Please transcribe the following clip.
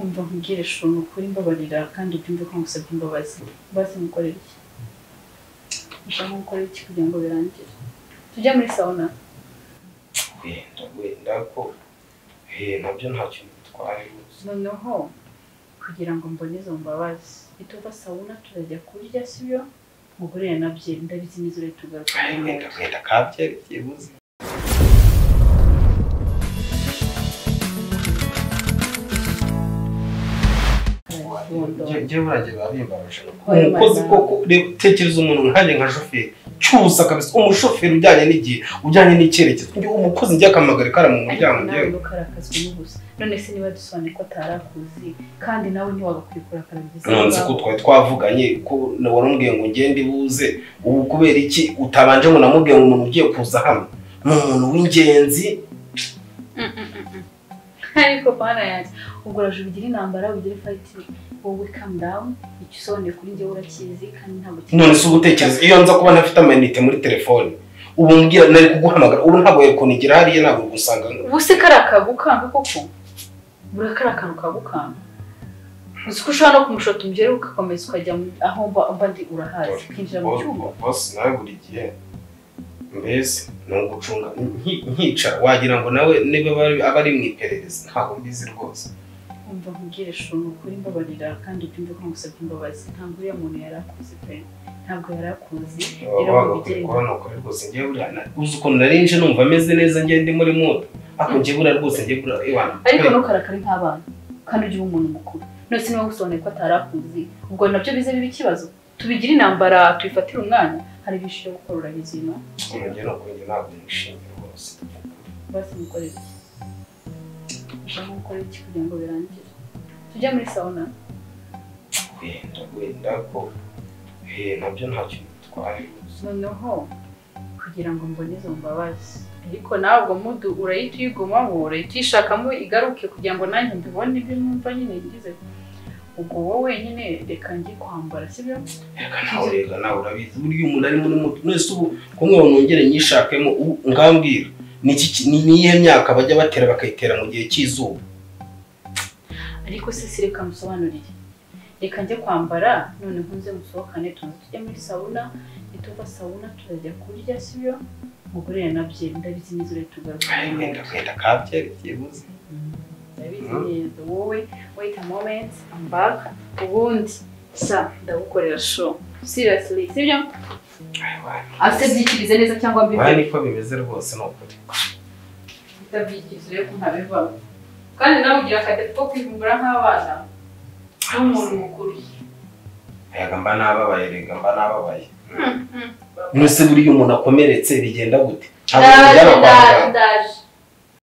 umva mvugire shuntu ukuri mbabarira kandi ubyumve ko ngusabye imbabazi imbabazi nkukorera iki ushaka gukora iki kugira ngo birangire tujya muri sauna wenda wenda ko eh, nabyo nta kintu bitwaye rwose noneho kugira ngo mbone izo mbabazi ituva sauna turajya kurya sibyo mugurire nabyo ndabizi n'izo rero tugaruka Ay, muri wenda moto. wenda kabyerekeye buze Arabibondo. Jye- jyewe burajya biba bimbabaje Oya, umukozi Mana. koko reba utekereza umuntu nkanjye nka shoferi cyusa kabisa umushoferi ujyanye n'igihe ujyanye n'icyerekezo njye umukozi njya akampamagara ikara mu muryango nawe njyewe ntukarakazwe n'ubusa none se niba dusobanuye ko atarakuzi kandi nawe ntiwagakwiye kurakara byiza nonze ko twari twavuganye ko na- warumbwiye ngo ngende buze ubu kubera iki utabanje ngo namubwiye ngo umuntu ugiye kuza hano ni umuntu w'ingenzi ariko pana yanjye ubwo uraje ubigire intambara ubigire fayiti wowe kamu dawuni icyo usobanuye kuri njyewe urakizi kandi ntabwo none se ugutekereza iyo nza kuba ntafite amayinite muri telefone ubu mbwira nari kuguhamagara ubu ntabwo yakunigira hariya ntabwo gusanga ubuse kariya kagukanga koko buriya kariya kantu kagukanga uzi ko ushobora no kumushota umugeri ugakomeza ukajya mu- aho mba- mba ndi urahazi ukinjira mu cyumba bose nawe buri gihe mbese ni ugucunga nki- nkicara wagira ngo nawe niba bari- aba ari mu iperereza ntabwo mbizi rwose umva nkubwire shuntu ukuri mbabarira kandi ubyumve ko ngusabye imbabazi ntabwo uriya muntu yari akuzi pe ntabwo yari akuzi waba wagakwiye kubona ukuri rwose njye buriya na- uzi ukuntu nari nje numva ameze neza njye ndi muri moto ariko njye buriya rwose njye buriya ibana ariko ntukarakare nk'abana kandi ujye uba umuntu mukuru none se niba gusobanuye ko atarakuzi ubwo nabyo bize biba ikibazo tubigire intambara tubifatire umwana hari byinshi byo gukora urabizi no njye ni ukunjye ntabwo nishimye rwose basi mukorere iki ushaka gukora iki kugira ngo birangire tujya muri sauna wenda wenda ko eh, nabyo nta kintu bitwaye rwose noneho kugira ngo mbone izo mbabazi ariko nawe ubwo mudu urahita uyigumamo urahita uyishakamo igaruke kugira ngo nanjye mbibone ibyo numva nyine ngize ubwo wowe nyine reka njye kwambara sibyo reka nawe reka nawe urabizi burya umuntu ari muri moto mwese ubu kumwe nongere nyishakemo ubu ngambwira ni iki ki- ni ni iyihe myaka bajya batera bakayitera mu gihe cy'izuba ariko se si reka musobanurire reka njye kwambara none nkunze musohokane tuze tujya muri sauna nituva sauna turajya kurya sibyo mugurire nabyo ndabizi neza urahita ugaruka Ay, wenda wenda kabyerekeye buze Mm, ndabizi Mm. neza wowe wait a moment I'm back ubundi sa ndagukorera show seriously sibyo Ay, wani. afite byikirize neza cyangwa Wani mbibe niko bimeze rwose ni ukuri utabyikirize ko ntabivamo kandi nawe ugira akadepo ko kwivumbura nk'abana n'umuntu mukuru Ayaga mba nababaye rega mba nababaye Mm, mm. nuse buriya umuntu akomeretse bigenda gute ntabwo ndaje bigera kwa ndaje muganga ndaje